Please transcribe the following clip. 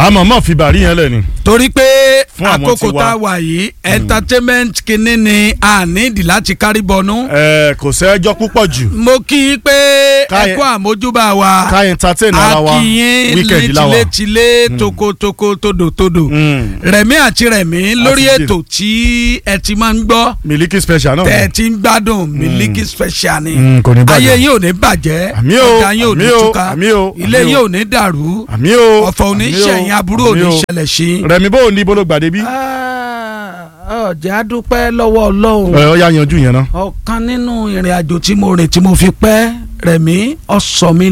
àmọ́ mọ̀ fi bàrí yẹn lẹ̀ ni. torí pé Fún àwọn àkókò tiwa. tá a wà yìí entertainment kìíní ni a nídìí láti kárí bọnú. ẹ kò sẹ́jọ́ púpọ̀ jù mo kí i pé Ká- ẹ kú àmójúbà wa ká entertain ara wa akínyín weekend láwa. létílétílé tokotoko todotodo Mm. rẹ̀mí àti rẹ̀mí lórí Àti ètò tí ẹ ti máa ń gbọ́ Miliki special náà. tẹ́ ẹ ti ń gbádùn Miliki Special ni Mm, kò ní bàjẹ́. ayé yín ò ní bàjẹ́ Àmín o, ọjà yín ò ní àmín o, túká àmín o, ilé àmín yín o. ò ní dàrú àmì o ọ̀fọ̀ ò ní àmì o, ṣẹ̀yìn aburú ò àmì ní o. ṣẹlẹ̀ sí. Rẹ̀mí bó o ní bolo gbàdé bí. ọ̀jẹ̀ á dúpẹ́ lọ́wọ́ Ọlọ́run ẹ ọ yà yanjú yẹn náà. ọ̀kan nínú ìrìn àjò tí mo rìn tí mo fi pẹ́ rẹ̀mí ọ̀sọ̀ mi